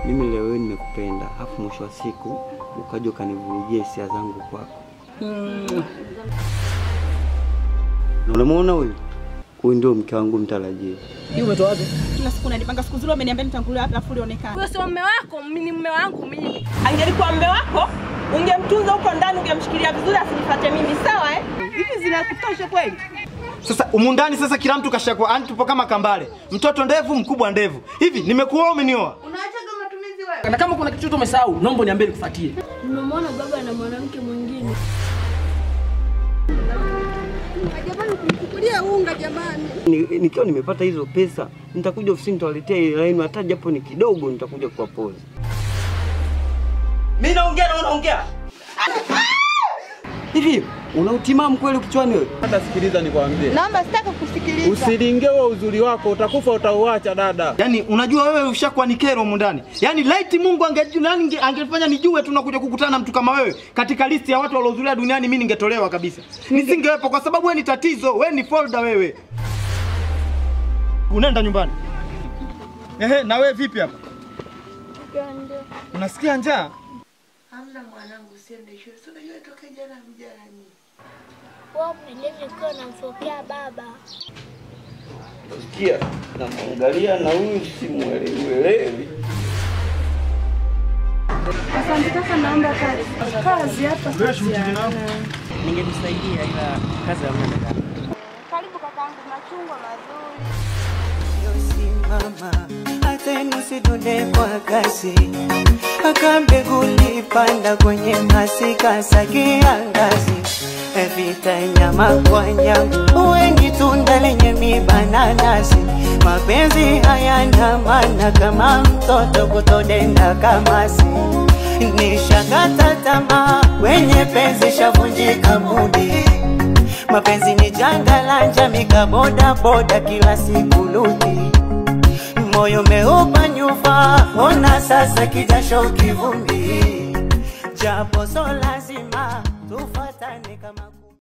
mimi leo hii nimekupenda, afu mwisho wa siku ukaja ukanivurugia hisia zangu kwako. Na Unamwona huyu? Huyu ndio mke wangu mtarajia. Hii umetoa wapi? Kila siku unanipanga siku zile umeniambia nitangulia hapa afu ulionekana. Huyo sio mume wako, mimi ni mume wangu mimi. Angelikuwa mume wako, ungemtunza huko ndani, ungemshikilia vizuri asinifuate mimi, sawa eh? Hivi zinakutosha kweli? Sasa umu ndani sasa kila mtu kashakwa, yani tupo kama kambale, mtoto ndevu, mkubwa ndevu. Hivi nimekuoa umenioa? Na kama kuna kitu chochote umesahau, naomba niambie nikufuatie. Nimemwona baba na mwanamke mwingine. Ni- Nikiwa nimepata hizo pesa, nitakuja ofisini nitawaletea ile laini hata japo ni kidogo, nitakuja kuwapoza. Mimi naongea na unaongea. Hivi una utimamu kweli kichwani wewe? Hata sikiliza nikwambie, Naomba sitaka kusikiliza. usilinge huo uzuri wako, utakufa utauacha dada. Yaani unajua wewe ushakuwa ni kero humu ndani. Yaani laiti Mungu angejua nani ange- angefanya nijue tu nakuja kukutana na mtu kama wewe katika listi ya watu waliohudhuria duniani mimi ningetolewa kabisa. Nisingewepo kwa sababu wewe ni tatizo, wewe ni folder wewe. Unaenda nyumbani. Ehe, na wewe vipi hapa? Unasikia njaa? Hamna mwanangu, usiende shule. Si unajua toka jana mjani. Wao mwenyewe nilikuwa namfokea baba. Sikia, namwangalia na huyu simuelewi. Ningemsaidia ila kazi hamna dada. Karibu kakaangu, machungwa mazuri. Simama hata nusidunde kwa kasi, aka mbegu lipanda kwenye masika za kiangazi, vita nyama kwa nyama, wengi tunda lenye miba na nasi. Mapenzi hayana maana kama mtoto kutodenda kamasi. Nishakata tamaa kwenye penzi, shavunjika mudi Mapenzi ni janga la njami kaboda boda kila siku ludi Moyo meupa nyufa ona sasa kijasho kivumbi Japo so lazima tufatane kama